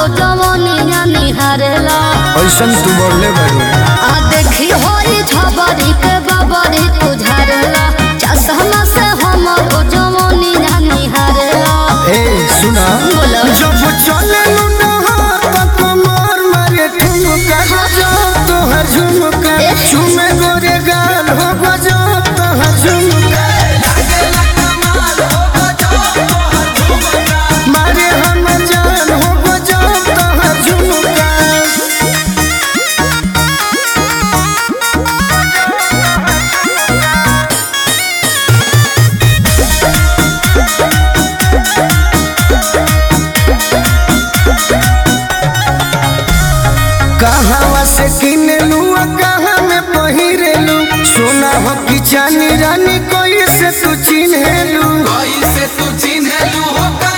जवनिया निहारेला ऐसन तू बोलले बारू आ देखी होई झबरी के बबरी तू झारेला चश्मा से हमर जवनिया निहारेला ए सुना बोलो जब चले कमर मारे ठुमका गजो तोहर झुमका झुमे गोरे गाल हो गजो तोहर झुमका मारे हम जान हो गजो तोहर झुमका कहवा से किनलू आ कहाँ में पहिरेलू सोना हो कि चानी रानी कोई से तू चिन्हेलू कैसे तू चिन्हलू हो